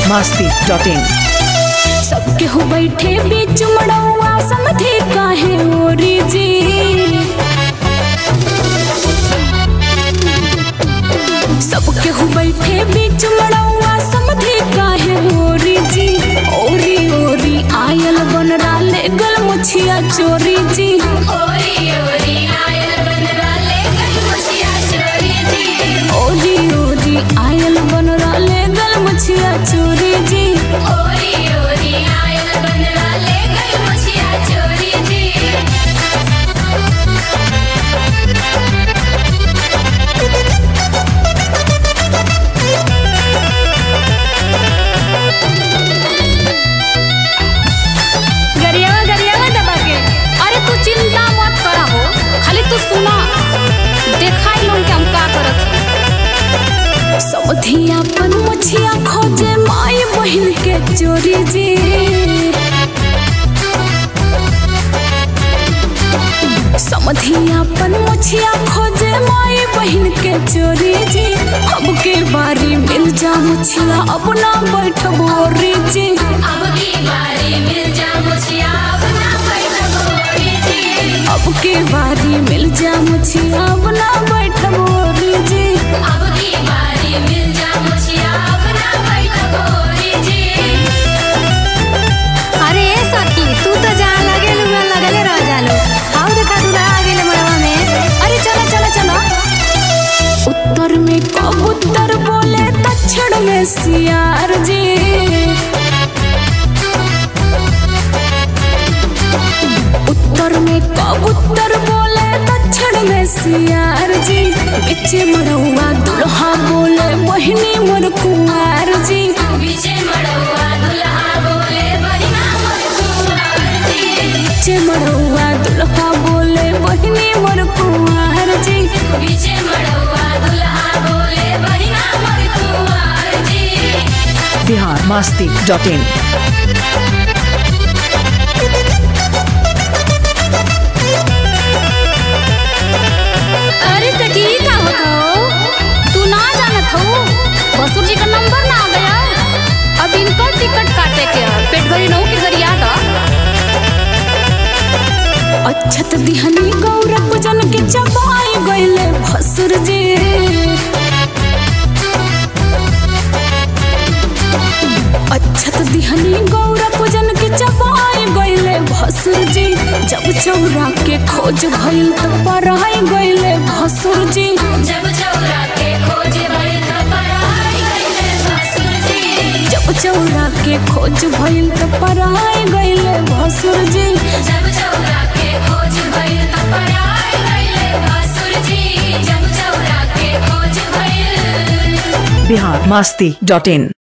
masti dot in. सबके हो बैठे बीच मड़ौआ समझे काहे ओरी जी सबके हो बैठे बीच मड़ौआ समझे काहे ओरी जी ओरी ओरी आयल बन डाले गल मुछिया चोरी जी ओरी ओरी आयल बन डाले गल मुछिया चोरी जी गरियावा गरियावा दबा के अरे तू चिंता मत करा हो खाली तू सुना देखाई लोन के हम का करत हई। सौधियापन मुछिया खोजे माई बहिन के चोरी जी समधियापन मुछिया खोजे माई बहिन के चोरी जी अब के बारी मिल जा मुछिया अपना बैठबो रे जी अब के बारी मिल जा मुछिया अपना बैठबो रे जी अरे ए सखी तू तो जहाँ लगे लुआ लगले रह जालो आओ देखा दूल्हा आ गेले मड़वा में अरे चला चला चला उत्तर में कबूतर बोले दक्षिण में सियार जी उत्तर में कबूतर बोले दक्षिण में सियार जी बीच मड़ौआ दुल्हा बोले मोहिनी मोर कुंवार जी बीच मड़ौआ दुल्हा बोले मोहिनी मोर कुंवार जी Bihar masti dot in. अरे सखी का होता हो तू ना जानत हो बसुर जी का नंबर ना आ गया अब इनका टिकट काटे के है पेट भरी नौ के गरिया था अच्छत दिहनी गौरव जन के चबाई गइले भसुर जी अच्छत दिहनी गौरव जन के चबाई गइले भसुर जी जब चौरा के खोज भइल त पराई गइले भसुर जी जब चौरा के खोज भइल त पराई गइले भसुर जी Bihar masti dot in.